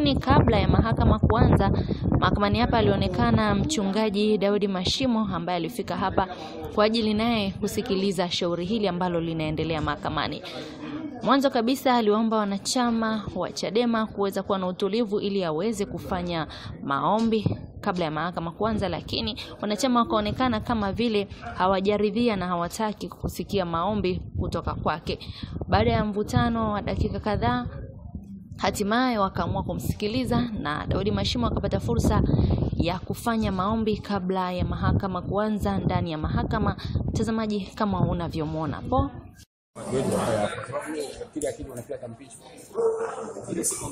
Lakini kabla ya mahakama kuanza, mahakamani hapa alionekana mchungaji Daudi Mashimo ambaye alifika hapa kwa ajili naye kusikiliza shauri hili ambalo linaendelea mahakamani. Mwanzo kabisa aliwaomba wanachama wa Chadema kuweza kuwa na utulivu ili aweze kufanya maombi kabla ya mahakama kuanza, lakini wanachama wakaonekana kama vile hawajaridhia na hawataki kusikia maombi kutoka kwake. Baada ya mvutano wa dakika kadhaa, hatimaye wakaamua kumsikiliza na Daudi Mashimo akapata fursa ya kufanya maombi kabla ya mahakama kuanza ndani ya mahakama. Mtazamaji, kama unavyomwona hapo wetu haya hapa, kwa sababu kila kitu na kila tampishi ile siku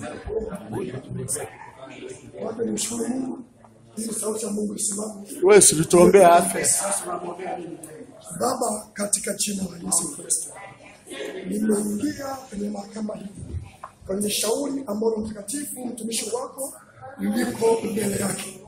Wape nimshukuru Mungu ili sauti ya Mungu isimame. Wewe si tuombea afya. Baba, katika jina la Yesu Kristo, nimeingia kwenye mahakama hii kwenye shauri ambalo mtakatifu mtumishi wako liko mbele yake.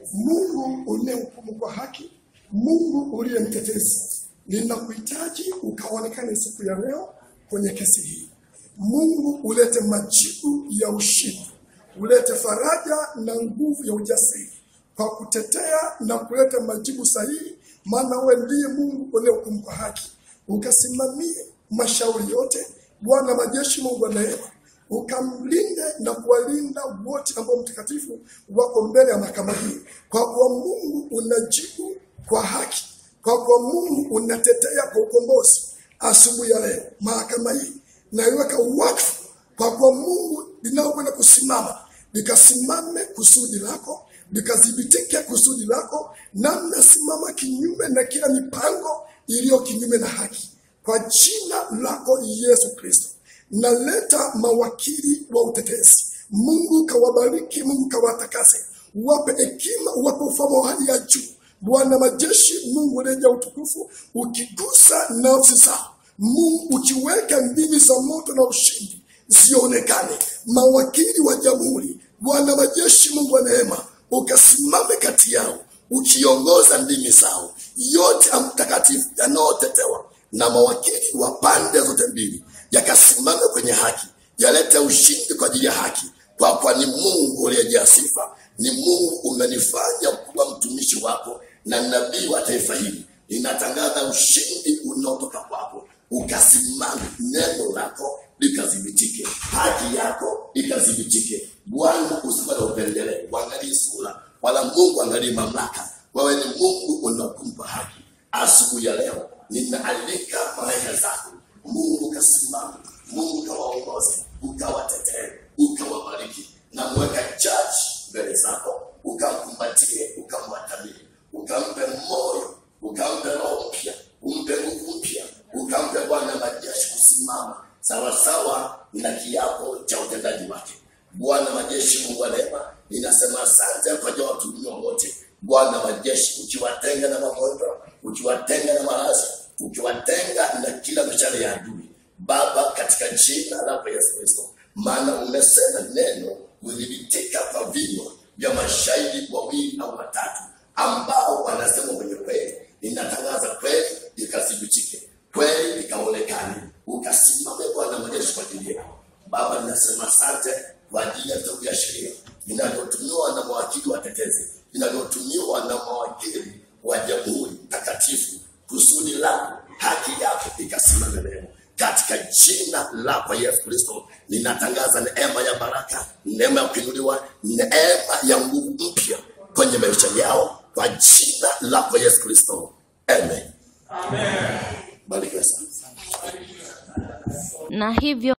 Mungu unayehukumu kwa haki, Mungu uliye mtetezi, ninakuhitaji ukaonekane siku ya leo kwenye kesi hii. Mungu ulete majibu ya ushindi, ulete faraja na nguvu ya ujasiri kwa kutetea na kuleta majibu sahihi, maana wewe ndiye Mungu unayehukumu kwa haki. Ukasimamie mashauri yote, Bwana majeshi, Mungu wa neema, ukamlinde na kuwalinda wote ambao mtakatifu wako mbele ya mahakama hii, kwa kuwa Mungu unajibu kwa haki, kwa kuwa Mungu unatetea kwa ukombozi. Asubuhi ya leo mahakama hii naiweka wakfu, kwa kuwa Mungu linaokwenda kusimama likasimame kusudi lako likadhibitike kusudi lako, na mnasimama kinyume na kila mipango iliyo kinyume na haki, kwa jina lako Yesu Kristo. Naleta mawakili wa utetezi. Mungu kawabariki, Mungu kawatakase, wape hekima, wape ufahamu wa hali ya juu. Bwana majeshi, Mungu reja utukufu, ukigusa nafsi zao, Mungu ukiweka ndimi za moto na ushindi zionekane. Mawakili wa jamhuri, Bwana majeshi, Mungu wa neema, ukasimame kati yao, ukiongoza ndimi zao yote ya mtakatifu yanayotetewa na mawakili wa pande zote mbili, yakasimame kwenye haki, yalete ushindi kwa ajili ya haki, kwa kuwa ni Mungu uliyejaa sifa, ni Mungu umenifanya kuwa mtumishi wako na nabii wa taifa hili. Ninatangaza ushindi unaotoka kwako, ukasimame, neno lako likadhibitike, haki yako ikadhibitike. Bwana, usikuwa na upendeleo, uangalie sura, wala Mungu angalie mamlaka. Wewe ni Mungu unakumpa haki. Asubuhi ya leo ninaalika malaika zako, Mungu ukasimama, Mungu ukawaongoze, ukawatetee, ukawabariki na mweka jaji mbele zako, ukamkumbatie, ukamwatamie, ukampe moyo, ukampe roho mpya, umpe nguvu mpya, ukampe Bwana majeshi kusimama sawasawa na kiapo cha utendaji wake. Bwana majeshi, Mungu wa neema, ninasema asante kwa ajili ya watumiwa wote. Bwana majeshi, ukiwatenga na magonjwa, ukiwatenga na maradhi, ukiwatenga na kila mishale ya adui, Baba, katika jina lako Yesu Kristo, maana umesema neno hudhibitika kwa vinywa vya mashahidi wawili au watatu ambao wanasema kwenye kweli. Ninatangaza kweli ikathibitike, kweli ikaonekane, ukasimame Bwana majeshi kwa ajili yao. Baba, ninasema asante kwa ajili ya vitabu vya sheria vinavyotumiwa na mawakili watetezi, vinavyotumiwa na mawakili wa jamhuri takatifu, kusudi lako, haki yako ikasimame leo katika jina lako Yesu Kristo, ninatangaza neema ya baraka, neema ya kuinuliwa, neema ya nguvu mpya kwenye maisha yao kwa jina lako Yesu Kristo, amen. Barikiwe sana. na hivyo